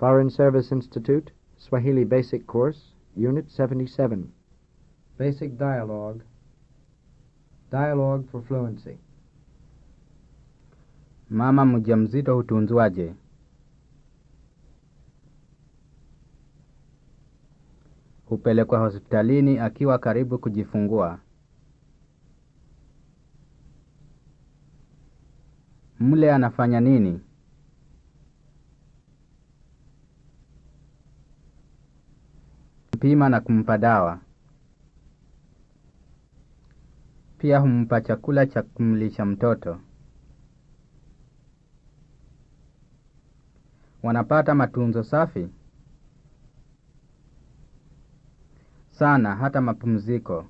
Foreign Service Institute, Swahili Basic Course, Unit 77. Basic Dialogue. Dialogue for Fluency. Mama mjamzito hutunzwaje? Hupelekwa hospitalini akiwa karibu kujifungua. Mle anafanya nini? Mpima na kumpa dawa. Pia humpa chakula cha kumlisha mtoto. Wanapata matunzo safi sana, hata mapumziko.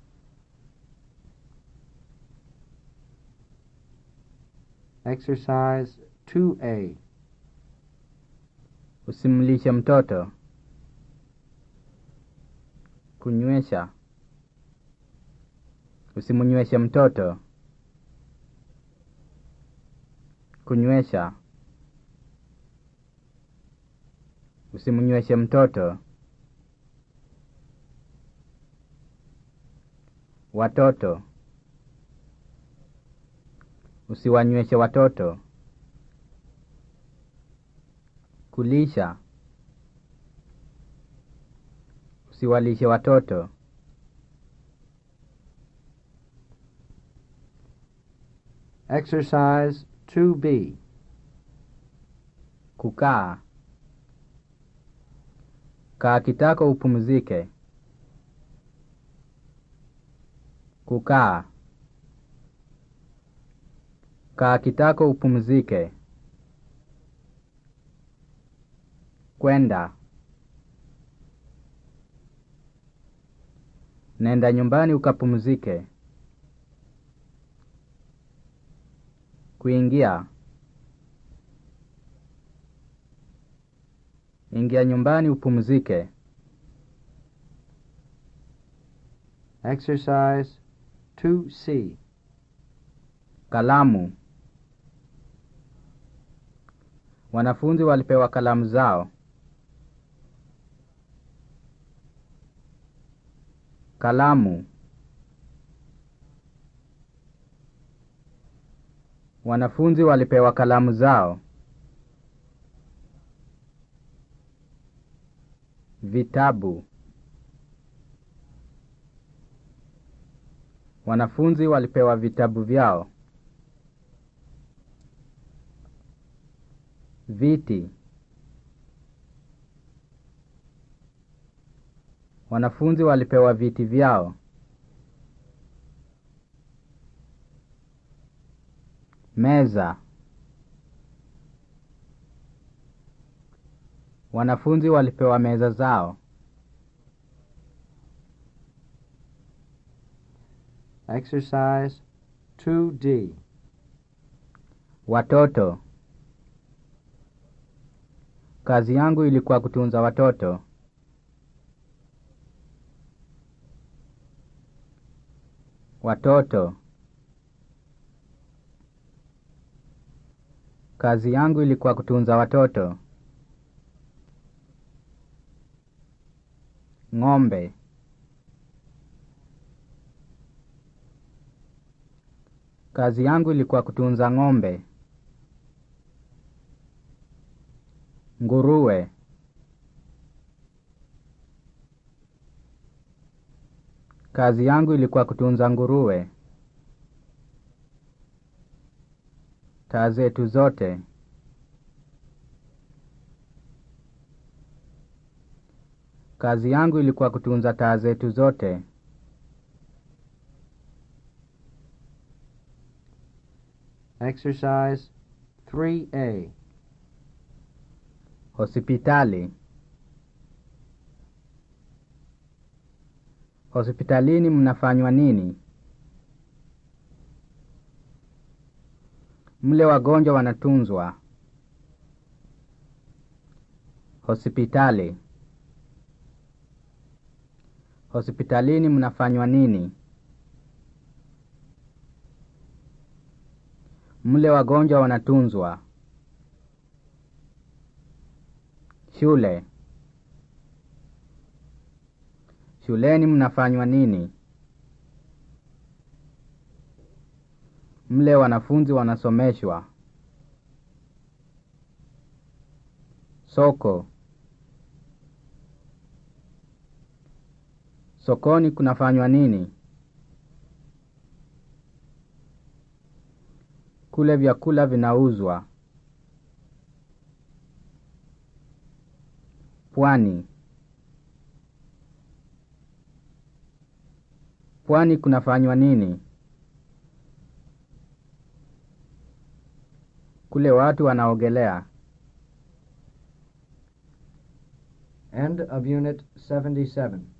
Exercise 2A. Usimlishe mtoto. Kunywesha. Usimnyweshe mtoto. Kunywesha. Usimnyweshe mtoto. Watoto. Usiwanyweshe watoto. Kulisha. Usiwalishe watoto. Exercise 2B. Kukaa. Kaa kitako upumzike. Kukaa. Kaa kitako upumzike. Kwenda. Nenda nyumbani ukapumzike. Kuingia. Ingia nyumbani upumzike. Exercise 2C. Kalamu. Wanafunzi walipewa kalamu zao. Kalamu. Wanafunzi walipewa kalamu zao. Vitabu. Wanafunzi walipewa vitabu vyao. Viti. Wanafunzi walipewa viti vyao. Meza. Wanafunzi walipewa meza zao. Exercise 2D. Watoto. Kazi yangu ilikuwa kutunza watoto. Watoto. Kazi yangu ilikuwa kutunza watoto. Ng'ombe. Kazi yangu ilikuwa kutunza ng'ombe. Nguruwe. Kazi yangu ilikuwa kutunza nguruwe. Taa zetu zote. Kazi yangu ilikuwa kutunza taa zetu zote. Exercise 3A. Hospitali. Hospitalini mnafanywa nini? Mle wagonjwa wanatunzwa. Hospitali. Hospitalini mnafanywa nini? Mle wagonjwa wanatunzwa. Shule. Shuleni mnafanywa nini? Mle wanafunzi wanasomeshwa. Soko. Sokoni kunafanywa nini? Kule vyakula vinauzwa. Pwani. Pwani kunafanywa nini? Kule watu wanaogelea. End of Unit 77.